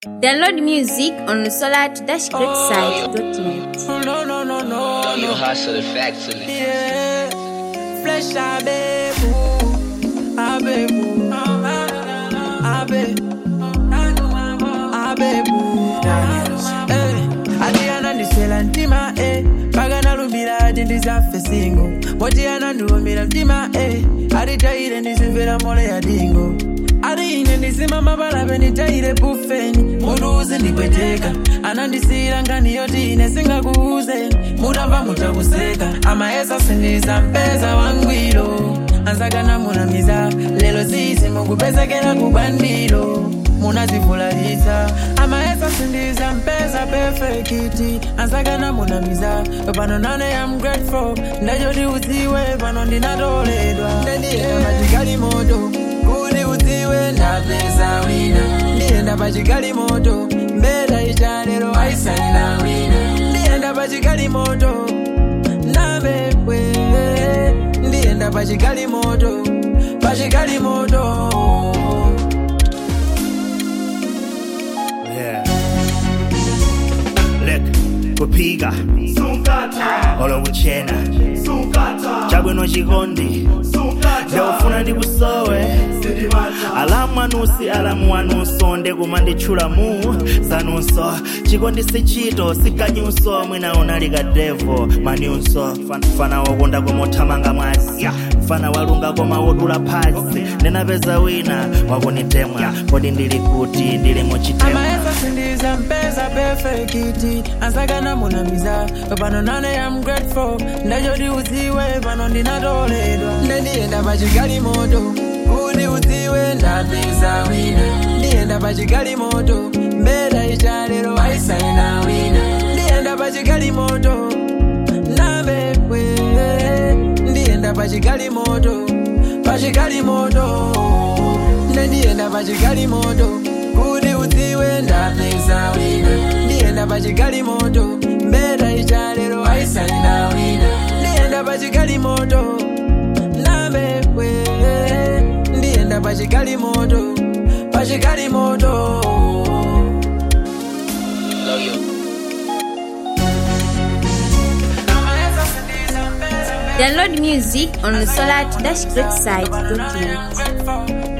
Download music on the solar-greatside.net. No, no, no, no, Don't you no. hustle effectively. Yeah. Flesh abebu. Abebu. Abebu. Abebu. Eh. Adriana ndiswela ntima eh. mpaka nalumbira ati ndizafe singo moti anandiwumbira mtima eh. atitayire ndizimvera mole ya dingo ati ine ndizima mapalape nditayire bufeni mutu uzindipweteka anandisiyira ngani yoti ine singakuuzeni mutamva mutakuseka amayesa sindiza mpeza wangwiro ansakana munamiza lelo zizi mukupezekera kubandiro munazivulalitsa amayesa sindiza mpeza perfekiti ansakana munamiza pano nane am grateful ndachoti udziwe pano ndinatoledwa ndendiyenda pachikali moto kuti udziwe ndapeza wina ndiyenda pachikali moto mbeta ichalero aisaina wina ndiyenda pachikali moto nabekwe ndiyenda pachikali moto pachikali moto Yeah. Look, kupiga olo kuchena chabwino chikondi ndofuna ndikusowe alamu anusi alamu anunso ndekuma nditchula mu zanunso chikondi sichito sikanyunso mwina unalika devo maniunso Fan- fana wokonda koma uthamanga mwasi fana walunga koma wodula phazi ndinapeza wina wakunitemwa kodi ndili kuti ndili muchitemwa amayesa sindiza mpeza perfekiti ansakana munamiza pano nane am grateful ndachoti udziwe pano ndinatoledwa ndendiyenda pachikali moto kuti udziwe ndapeza wina ndiyenda pachikali moto mbeta ichalero aisaina wina ndiyenda pachikali moto nabekwe ndiyenda pachikali moto pachikali moto ndendiyenda pachikali moto kuti udziwe ndapeza wina ndiyenda pachikali moto mbeta ichalero aisaina wina ndiyenda pachikali moto nabekwe ndiyenda pachikali moto pachikali moto Love you. Download music on the solar-greatside.net.